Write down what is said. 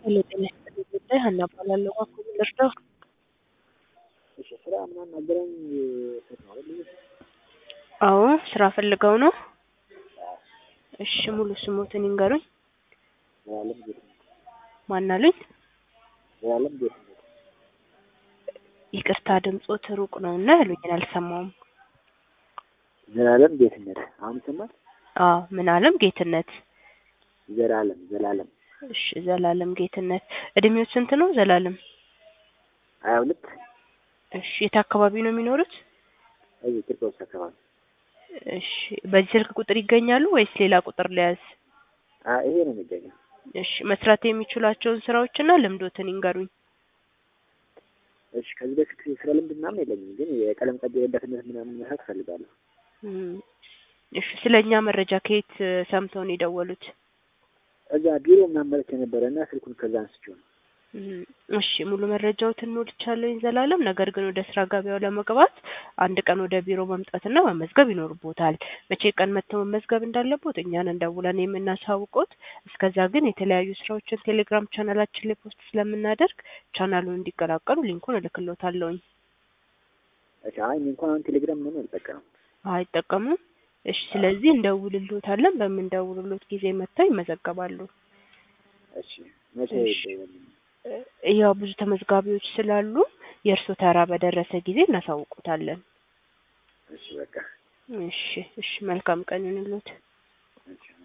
ሄሎ ጤና ይስጥልኝ ጉዳይ ሀና እባላለሁ። እባክዎ ምን ልርዳው? እሺ ስራ ምናምን አገናኝ ሴት ነው አይደል? ልጅ አዎ ስራ ፈልገው ነው? እሺ ሙሉ ስሞትን ይንገሩኝ? ዘላለም ጌትነት ማን አሉኝ? ዘላለም ጌትነት ይቅርታ ድምጾት ሩቅ ነው እና ያሉኝን አልሰማውም። ዘላለም ጌትነት አሁን ይሰማል? አዎ ምን አለም ጌትነት? ዘላለም ዘላለም እሺ ዘላለም ጌትነት እድሜው ስንት ነው ዘላለም? ሀያ ሁለት እሺ የት አካባቢ ነው የሚኖሩት? እዚህ ቂርቆስ አካባቢ እሺ በዚህ ስልክ ቁጥር ይገኛሉ ወይስ ሌላ ቁጥር ልያዝ? አ ይሄ ነው የሚገኘው። እሺ መስራት የሚችሏቸውን ስራዎችና ልምዶትን ይንገሩኝ? እሺ ከዚህ በፊት ስራ ልምድ ምናምን የለኝም፣ ግን የቀለም ቀቢ ረዳትነት ምናምን መስራት እፈልጋለሁ። እም፣ እሺ ስለ እኛ መረጃ ከየት እ፣ ሰምተው ነው የደወሉት? እዛ ቢሮ ምናምን መጥቼ ነበረ እና ስልኩን ከዛ አንስቼው ነው። እም፣ እሺ ሙሉ መረጃዎትን ሞልቻለሁኝ ዘላለም። ነገር ግን ወደ ስራ ገበያው ለመግባት አንድ ቀን ወደ ቢሮ መምጣትና መመዝገብ ይኖርቦታል። መቼ ቀን መጥተው መመዝገብ እንዳለቦት እኛን እንደውለን የምናሳውቆት። እስከዛ ግን የተለያዩ ስራዎችን ቴሌግራም ቻናላችን ላይ ፖስት ስለምናደርግ ቻናሉን እንዲቀላቀሉ ሊንኩን እልክሎታለሁኝ። እሺ አይ እኔ እንኳን አሁን ቴሌግራም ምናምን አልጠቀምም። አይጠቀሙም? እሺ ስለዚህ እንደውልሎታለን። በምንደውልሎት ጊዜ መጥተው ይመዘገባሉ። እሺ መቼ እሺ። ይደውልልኝ? እ፣ ያው ብዙ ተመዝጋቢዎች ስላሉ የእርሶ ተራ በደረሰ ጊዜ እናሳውቆታለን። እሺ በቃ እሺ እሺ መልካም ቀን ይሁንልዎት። እሺ